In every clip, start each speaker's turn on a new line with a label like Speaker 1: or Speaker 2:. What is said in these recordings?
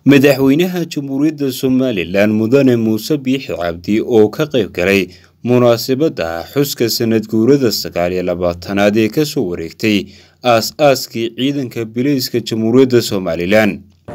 Speaker 1: madaxweynaha jamhuuriyadda somalilan mudane muuse biixi cabdi oo ka qayb galay munaasabadda xuska sanad guurada sagaal iyo labaatanaad ee kasoo wareegtay aas-aaskii ciidanka bileyska jamhuuriyadda somalilan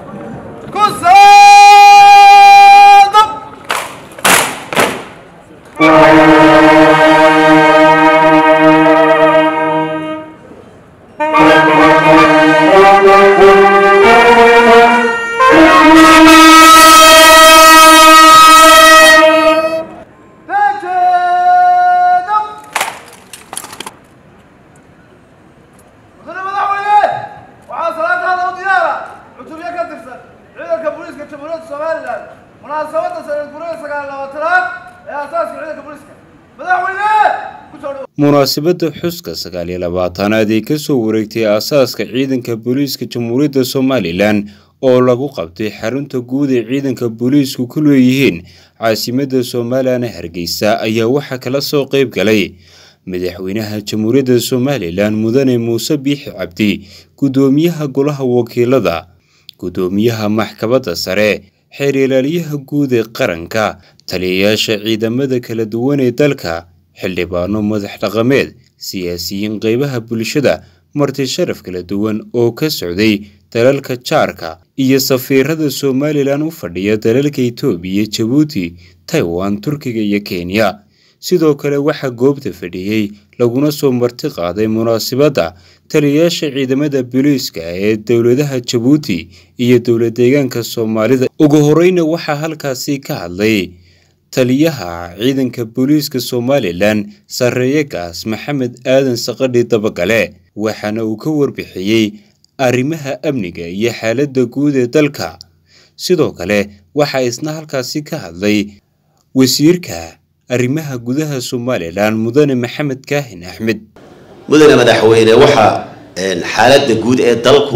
Speaker 1: munaasabadda xuska sagaal iyo labaatanaad ee kasoo wareegtay aasaaska ciidanka booliiska jamhuuriyadda somalilan oo lagu qabtay xarunta guud ee ciidanka booliisku ku leeyihiin caasimadda somalilan hargeysa ayaa waxaa kala soo qayb galay madaxweynaha jamhuuriyadda somalilan mudane muuse biixi cabdi guddoomiyaha golaha wakiilada guddoomiyaha maxkamadda sare xeer ilaaliyaha guud ee qaranka taliyayaasha ciidamada kala duwan ee dalka xildhibaano madax dhaqameed siyaasiyiin qeybaha bulshada marti sharaf kala duwan oo ka socday dalalka jaarka iyo safiirada somalilan u fadhiya dalalka itoobiya jabuuti taiwan turkiga iyo kenya sidoo kale waxaa goobta fadhiyey laguna soo marti qaaday munaasabadda taliyayaasha ciidamada booliiska ee dowladaha jabuuti iyo dowla deegaanka soomaalida ugu horeyna waxaa halkaasi ka hadlay taliyaha ciidanka booliiska somalilan sarreeye gaas maxamed aadan saqadhi dabagale waxaana uu ka warbixiyey arrimaha amniga iyo xaaladda guud ee dalka sidoo kale waxaa isna halkaasi ka hadlay wasiirka arrimaha gudaha somalilan mudane maxamed kaahin axmed
Speaker 2: mudane madaxweyne waxaa xaaladda guud ee dalku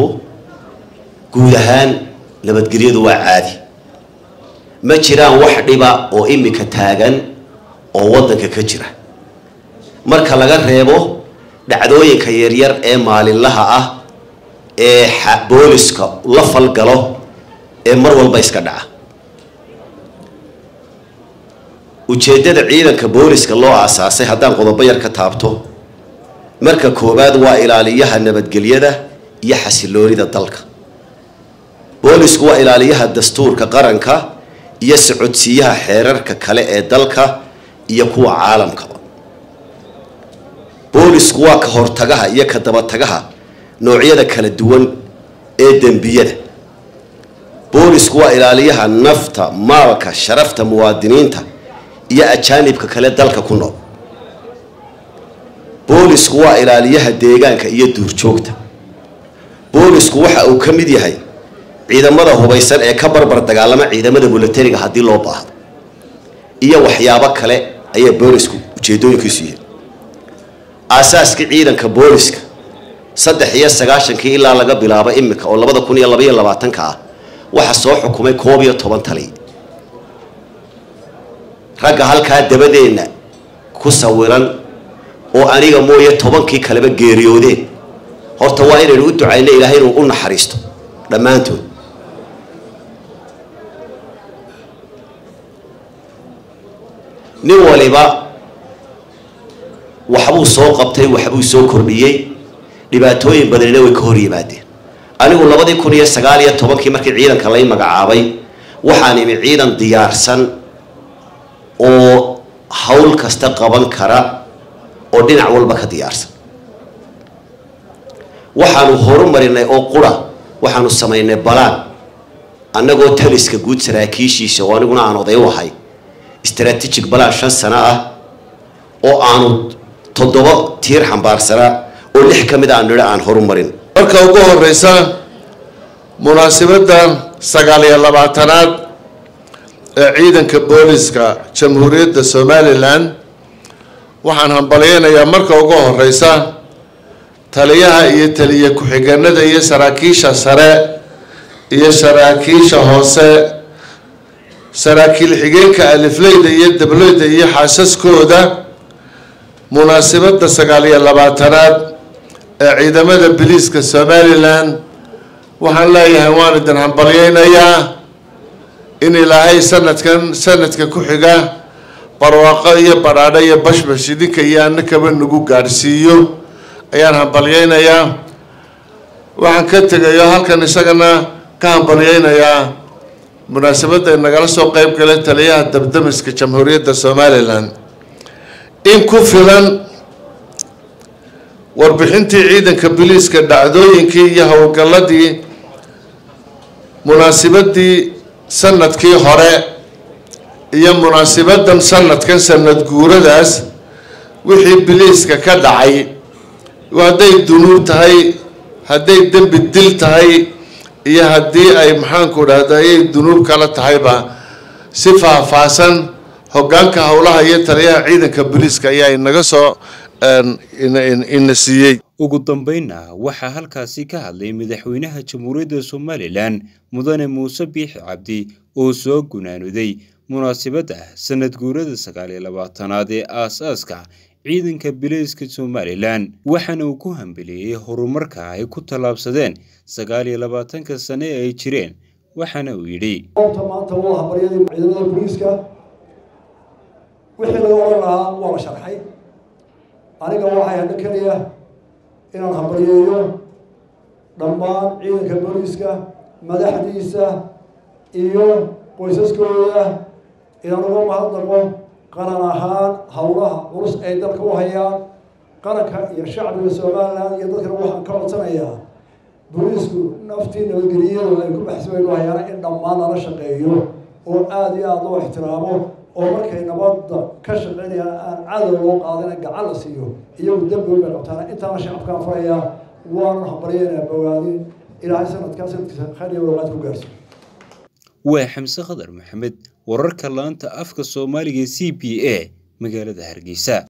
Speaker 2: guud ahaan nabadgelyadu waa caadi ma jiraan wax dhiba oo imika taagan oo waddanka ka jira marka laga reebo dhacdooyinka yaryar ee maalinlaha ah ee booliska la falgalo ee mar walba iska dhaca ujeeddada ciidanka booliska loo aasaasay haddaan qodobo yar ka taabto marka koowaad waa ilaaliyaha nabadgelyada iyo xasiloonida dalka boolisku waa ilaaliyaha dastuurka qaranka iyo socodsiiyaha xeerarka kale ee dalka iyo kuwa caalamkaba boolisku waa ka hortagaha iyo ka dabatagaha noocyada kala duwan ee dembiyada boolisku waa ilaaliyaha nafta maalka sharafta muwaadiniinta iyo ajaanibka kale dalka ku nool boolisku waa ilaaliyaha deegaanka iyo duurjoogta boolisku waxa uu ka mid yahay ciidamada hubaysan ee ka barbar dagaalama ciidamada milatariga haddii loo baahdo iyo waxyaabo kale ayaa boolisku ujeedooyinkiisu yihiin aasaaskii ciidanka booliska saddex iyo sagaashankii ilaa laga bilaabo imika oo labada kun iyo labaiyo labaatanka ah waxaa soo xukumay koob iyo toban tali ragga halkaa dabadeenna ku sawiran oo aniga mooye tobankii kaleba geeriyoodeen horta waa inaynu u ducayno ilaahay inuu u naxariisto dhammaantood nin waliba waxbuu soo qabtay waxbuu soo kordhiyey dhibaatooyin badanina way ka hor yimaadeen anigu labadii kun iyo sagaal iyo tobankii markii ciidanka lay magacaabay waxaan imi ciidan diyaarsan oo hawl kasta qaban kara oo dhinac walba ka diyaarsan waxaanu horumarinay oo qura waxaanu samaynay balaan annagoo taliska guud saraakiishiisa oo aniguna aan oday u ahay strategic balaan shan sano ah oo aanu toddoba tiir xambaarsanaa oo lix ka mid aanu nidhi aan horumarin
Speaker 3: marka ugu horeysa munaasabadda sagaal iyo labaatanaad ee ciidanka booliska jamhuuriyadda somalilan waxaan hambalyeynayaa marka ugu horeysa taliyaha iyo taliya ku-xigeenada iyo saraakiisha sare iyo saraakiisha hoose saraakiil xigeenka alifleyda iyo dableyda iyo xaasaskooda munaasabadda sagaal iyo labaatanaad ee ciidamada biliiska somalilan waxaan leeyahay waan idin hambalyeynayaa in ilaahay sanadkan sanadka ku xiga barwaaqo iyo badhaadho iyo bashbash idinka iyo annakaba nagu gaadhsiiyo ayaan hambalyeynayaa waxaan ka tegayo halkan isagana ka hambalyeynayaa munaasabadda nagala soo qeyb galay taliyaha dabdamiska jamhuuriyadda somalilan in ku filan warbixintii ciidanka biliiska dhacdooyinkii iyo howlgalladii munaasibadii sanadkii hore iyo munaasibadan sanadkan sanad guuradaas wixii biliiska ka dhacay hadday dunuub tahay hadday dembi dil tahay iyo haddii ay maxaanku dhahda ayay dunuub kala tahayba si faahfaahsan hoggaanka howlaha iyo taliyaha ciidanka biliiska ayaa inaga soo ina siiyey
Speaker 1: ugu dambeynna waxaa halkaasi ka hadlay madaxweynaha jamhuuriyadda somalilan mudane muuse biixi cabdi oo soo gunaanuday munaasibadda sanad guurada sagaal iyo labaatanaad ee aas-aaska ciidanka bileyska somalilan waxaana uu ku hambeliyey horumarka ay ku tallaabsadeen sagaal iyo labaatanka sane ee ay jireen waxaana uu yidhi
Speaker 4: goobta maanta waa hambaryadii ciidamada booliiska wixii laga odhan lahaa waa la sharxay aniga waxay hadho keliya inaan hambalyeeyo dhammaan ciidanka booliiska madaxdiisa iyo qoysaskooda inaan uga mahadnaqo qaran ahaan howlaha culus ay dalka u hayaan qaranka iyo shacbiga somalilan iyo dadkana waxaan ka codsanayaa booliisku naftii nabadgeliyadu ay ku baxsbaynu hayaana in dhammaan lala shaqeeyo oo aada iyo aada loo ixtiraamo oo markay nabadda ka shaqeynayaan aan cadow loo qaadina gacan la siiyo iyagu dembiga bay qabtaana intaana shacabkaan farayaa waanu hambalyeynaa bogaadin ilaahay sanadkaa sanadkiisa khayr iyo walaad ku gaarsiiyo
Speaker 1: waa xamse khadar maxamed wararka laanta afka soomaaliga c b a magaalada hargeysa